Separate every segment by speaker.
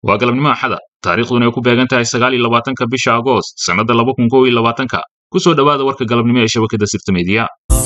Speaker 1: waa galabnimo axada taariikhduna ay ku beegan tahay sagaal iyo labaatanka bisha agoost sannadda laba kun kow iyo labaatanka ku soo dhowaada warka galabnimo ee shabakadda sirta meediya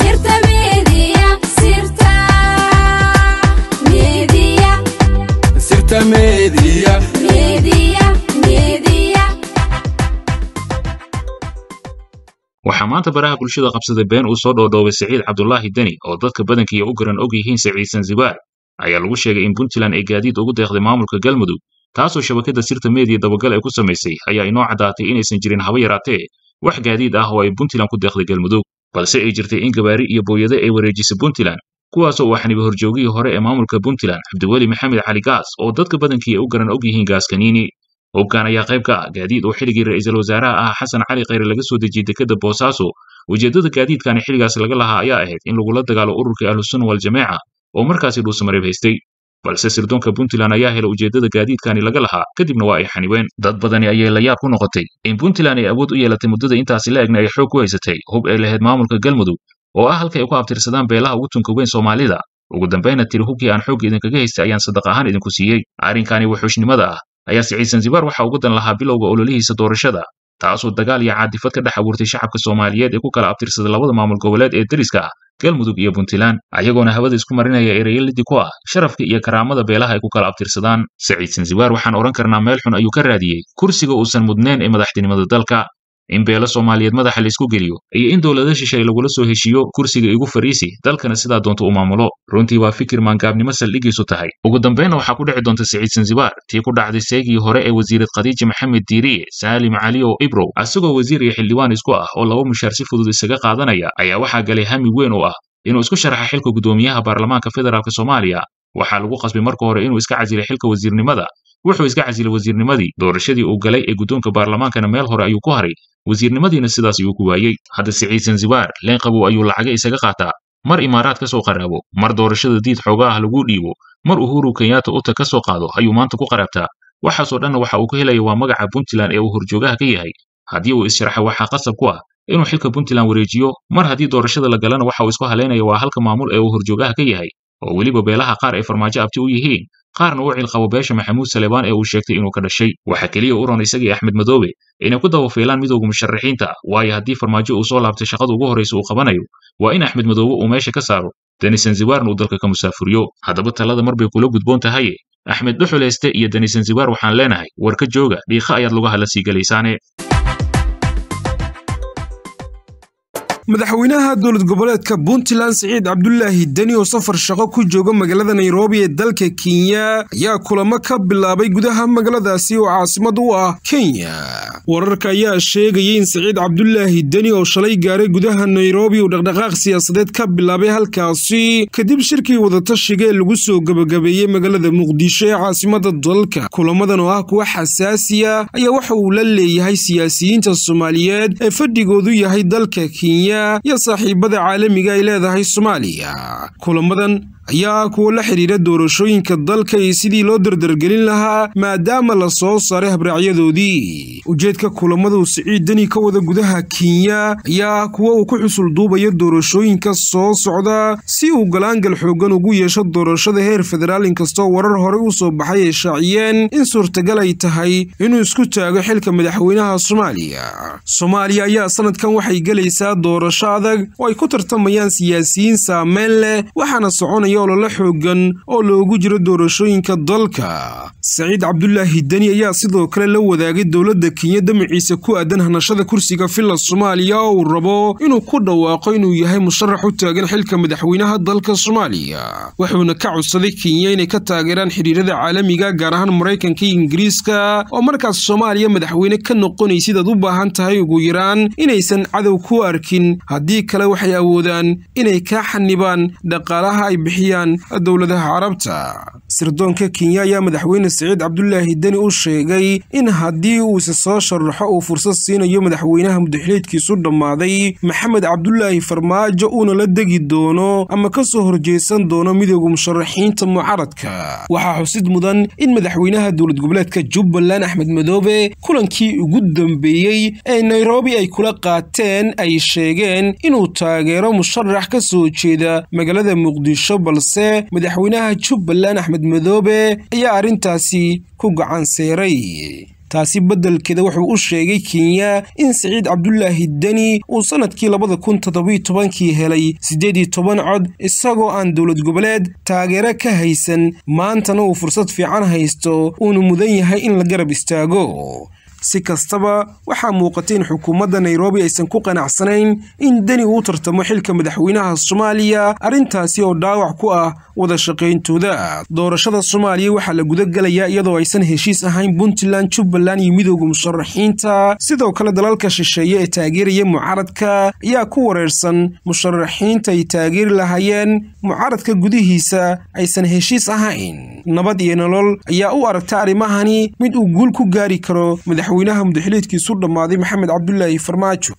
Speaker 1: waxaa maanta baraha bulshada qabsaday been uu soo dhoodhoobay siciid cabdulaahi deni oo dadka badankiiya u garan og yihiin siciid sanzibaar ayaa lagu sheegay in puntland ay gaadiid ugu deeqday maamulka galmudug taasoo shabakadda sirta meediya dabagal ay ku samaysay ayaa inoo caddaatay inaysan jirin haba yaraatee wax gaadiid ah oo ay puntland ku deeqday galmudug balse ay jirtay in gabaari iyo booyade ay wareejisay puntland kuwaasoo uu xaniba horjoogihii hore ee maamulka puntland cabdiweli maxamed cali gaas oo dadka badankii ay u garan og yihiin gaaskaniini hubkan ayaa qayb ka ah gaadiid oo xilligii ra'iisul wasaaraha ah xasan cali khayre laga soo dejiyey dekedda boosaaso ujeeddada gaadiidkani xilligaas laga lahaa ayaa ahayd in lagula dagaalo ururkii ahlusunna waljamaaca oo markaasi dhuusamareeb haystay balse sirdoonka puntland ayaa helay ujeeddada gaadiidkani laga lahaa kadibna waa ay xanibeen dad badani ayay la yaab ku noqotay in puntland ay awood u yeelatay muddada intaasi la egna ay xoog ku haysatay hub ay lahayd maamulka galmudug oo ah halka ay ku abtirsadaan beelaha ugu tunka weyn soomaalida ugu dambayna tiri hubkii aan xoogga idinkaga haystay ayaan sadaq ahaan idinku siiyey arrinkani wuxuushnimada ah ayaa siciid sanzibaar waxa uga dan lahaa bilowga ololihiisa doorashada taasoo dagaal iyo caadifad ka dhex abuurtay shacabka soomaaliyeed ee ku kala abtirsaday labada maamul goboleed ee deriska ah galmudug iyo puntland ayagoona hawada isku marinaya ereyalidii ku ah sharafka iyo karaamada beelaha ay ku kala abtirsadaan siciid sanzibaar waxaan odhan karnaa meel xun ayuu ka raadiyey kursiga uusan mudnayn ee madaxtinimada dalka in beelo soomaaliyeed madaxa laisku geliyo iyo in dowlada shishay lagula soo heshiiyo kursiga igu fariisi dalkana sidaa doonta u maamulo runtii waa fikir maangaabnimo saldhigiisu tahay ugu dambaynna waxaa ku dhici doonta siciid sanzibaar tii ku dhacday seegii hore ee wasiirad khadiija maxamed diiriye saalim cali oo ibrow asagoo wasiir iyo xildhibaan isku ah oo laba mushaar si fudud isaga qaadanaya ayaa waxaa galay hami weyn oo ah inuu isku sharaxa xilka guddoomiyaha baarlamaanka federaalk soomaaliya waxaa lagu qasbay marka hore inuu iska casilay xilka wasiirnimada wuxuu iska casilay wasiirnimadii doorashadii uu galay ee guddoonka baarlamaankana meel hore ayuu ku haray wasiirnimadiina sidaas ayuu ku waayey hadda siciid sanzibaar leen qabow ayuu lacaga isaga qaataa mar imaaraad ka soo qaraabo mar doorashada diid xooga ah lagu dhiibo mar uhuru kenyatta uta ka soo qaado ayuu maanta ku qaraabtaa waxaasoo dhanna waxa uu ka helaya waa magaca puntland ee uu horjoogaha ka yahay haddii uu issharaxa waxaa qasab ku ah inuu xilka puntland wareejiyo mar haddii doorashada la galana waxa uu isku halaynaya waa halka maamul ee uu horjoogaha ka yahay oo weliba beelaha qaar ay farmaajo abti u yihiin qaarna u cilqabo beesha maxamuud salebaan ee uu sheegtay inuu ka dhashay waxaa keliya u ron isagii axmed madoobe inay ku dabafiilaan midowga musharaxiinta waayo haddii farmaajo uu soo laabtay shaqada ugu horraysa uu qabanayo waa in axmed madoobe uu meesha ka saaro deni sanzibaarna uu dalka ka musaafuriyo haddaba talada mar bay kula gudboon tahaye axmed dhuxuleyste iyo deni sanzibaar waxaan leenahay war ka jooga dhiikha ayaad lugaha la sii gelaysaane
Speaker 2: madaxweynaha dowlad goboleedka puntland siciid cabdulaahi deni oo safar shaqo ku jooga magaalada nairobi ee dalka kenya ayaa kulamo ka bilaabay gudaha magaaladaasi oo caasimad u ah kenya wararka ayaa sheegayay in siciid cabdulaahi deni oo shalay gaaray gudaha nairobi uu dhaqdhaqaaq siyaasadeed ka bilaabay halkaasi kadib shirkii wadatashiga ee lagu soo gebagabeeyey magaalada muqdisho ee caasimada dalka kulamadan oo ah kuwa xasaasiya ayaa waxa uu la leeyahay siyaasiyiinta soomaaliyeed ee fadhigoodu yahay dalka kenya iyo saaxiibada caalamiga ay leedahay soomaaliya kulamadan ayaa kuwa la xidhiira doorashooyinka dalka iyo sidii loo dardargelin lahaa maadaama la soo saaray habraacyadoodii ujeedka kulamadu siciid deni ka wada gudaha kenya ayaa kuwa uu ku xusul duubayo doorashooyinka soo socda si uu galaangal xoogan ugu yeesho doorashada heer federaal inkastoo warar horey u soo baxay ay shaaciyeen in suurtagal ay tahay inuu isku taago xilka madaxweynaha soomaaliya soomaaliya ayaa sanadkan waxay gelaysaa doorasho adag oo ay ku tartamayaan siyaasiyiin saameyn leh waxaana soconaya ololo xoogan oo loogu jiro doorashooyinka dalka saciid cabdulaahi deni ayaa sidoo kale la wadaagay dowladda kenya damaciisa ku aadan hanashada kursiga villa soomaaliya oo uu rabo inuu ku dhawaaqo inuu yahay musharax u taagan xilka madaxweynaha dalka soomaaliya wuxuuna ka codsaday kenya inay ka taageeraan xidhiirada caalamiga gaar ahaan maraykanka iyo ingiriiska oo markaas soomaaliya madaxweyne ka noqonaysid aad u baahan tahay ugu yaraan inaysan cadow ku arkin haddii kale waxay awoodaan inay kaa xanibaan dhaqaalaha ay bixiyaan dowladaha carabta sirdoonka kenya ayaa madaxweyne siciid cabdulaahi deni u sheegay in haddii uu isa soo sharaxo uu fursad siinayo madaxweynaha mudaxiliedkiisu dhammaaday maxamed cabdulaahi farmaajo uuna la degi doono ama ka soo horjeesan doono midooda musharaxiinta mucaradka waxaa xusid mudan in madaxweynaha dowlad goboleedka jubbaland axmed madoobe kulankii ugu dambeeyey ee nairobi ay kula qaateen ay sheegeen inuu taageero musharax ka soo jeeda magaalada muqdisho balse madaxweynaha jubbaland axmed madoobe ayaa arrintaasi ku gacan seeray taasi beddelkeeda wuxuu u sheegay kenya in siciid cabdulaahi deni uu sannadkii labada kun toddobiyo tobankii helay siddeed iyo toban cod isagoo aan dowlad goboleed taageero ka haysan maantana uu fursad fiican haysto uuna mudan yahay in la garab istaago si kastaba waxaa muuqatay in xukuumadda nairobi aysan ku qanacsanayn in deni uu tartamo xilka madaxweynaha soomaaliya arrintaasi oo dhaawac ku ah wada shaqayntooda doorashada soomaaliya waxaa la guda gelayaa iyadoo aysan heshiis ahayn puntland jubbaland iyo midooda musharaxiinta sidoo kale dalalka shisheeye ee taageeraya mucaaradka ayaa ku wareersan musharaxiinta ay taageeri lahaayeen mucaaradka gudihiisa aysan heshiis ahayn nabad iyo nolol ayaa u aragta arrimahani mid uu guul ku gaari karo madaxweynaha mudaxiliedkiisu dhammaaday maxamed cabdulaahi farmaajo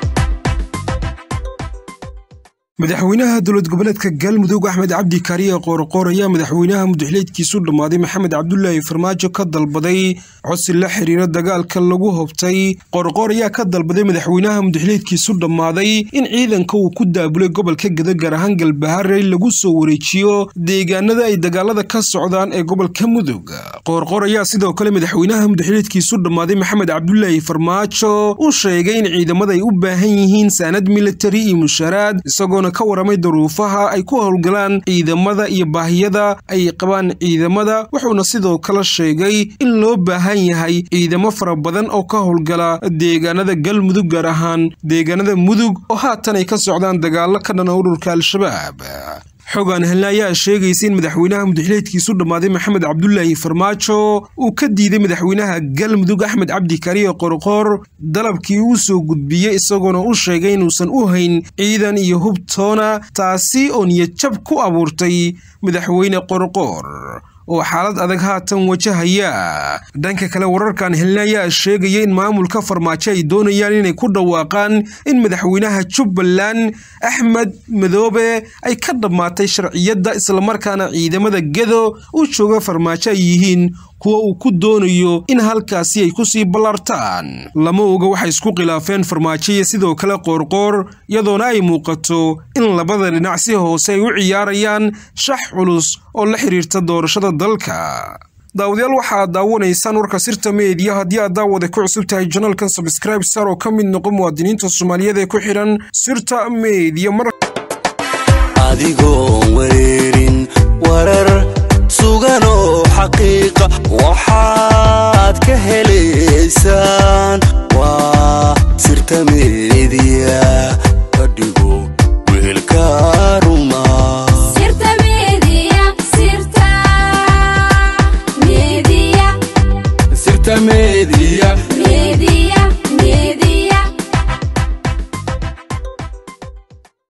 Speaker 2: madaxweynaha dowlad goboleedka galmudug axmed cabdi kaariye qoorqoor ayaa madaxweynaha mudaxiliedkiisu dhammaaday maxamed cabdulaahi farmaajo ka dalbaday codsi la xiriira dagaalka lagu hobtay qoorqoor ayaa ka dalbaday madaxweynaha mudaxiliedkiisu dhammaaday in ciidanka uu ku daabulay gobolka geda gaar ahaan galbaharey lagu soo wareejiyo deegaanada ay dagaalada ka socdaan ee gobolka mudug qoorqoor ayaa sidoo kale madaxweynaha mudaxiliedkiisu dhammaaday maxamed cabdulaahi farmaajo u sheegay in ciidamada ay u baahan yihiin saanad militari iyo mushaaraad isagoona ka waramay daruufaha ay ku howlgalaan ciidamada iyo baahiyada ay qabaan ciidamada wuxuuna sidoo kale sheegay in loo baahan yahay ciidamo fara badan oo ka howlgala deegaanada galmudug gaar ahaan deegaanada mudug oo haatan ay ka socdaan dagaalo ka dhana ururka al-shabaab xogaan helna ayaa sheegaysa in madaxweynaha mudaxiliedkiisu dhammaaday maxamed cabdulaahi farmaajo uu ka diiday madaxweynaha galmudug axmed cabdi kariye qorqoor dalabkii uu soo gudbiyey isagoona u sheegay inuusan u hayn ciidan iyo hubtoona taasi oo niyadjab ku abuurtay madaxweyne qorqoor oo xaalad adag haatan wajahaya dhanka kale wararkan helna ayaa sheegaya in maamulka farmaajo ay doonayaan inay ku dhawaaqaan in madaxweynaha jubbaland axmed madoobe ay ka dhammaatay sharciyadda islamarkaana ciidamada gedo u jooga farmaajo ay yihiin kuwa uu ku doonayo in halkaasi ay kusii ballartaan lama oga waxay isku khilaafeen farmaajo iyo sidoo kale qoorqoor iyadoona ay muuqato in labada dhinac si hoose ay u ciyaarayaan shax culus oo la xiriirta doorashada dalka daawadayaal waxaad daawanaysaan warka sirta meediya haddii aad daawada ku cusub tahay janalkan sabscribe sar oo ka mid noqo muwaadiniinta soomaaliyeed ee ku xidhan sirta meediya mar
Speaker 3: adigoon wareerin warar suganoo xaqiiqa waxaad ka helaysaan waa sirta meediya ka dhigo wehelka ruma
Speaker 4: Sirta Media, Sirta Media,
Speaker 3: sirta meediya
Speaker 4: Media.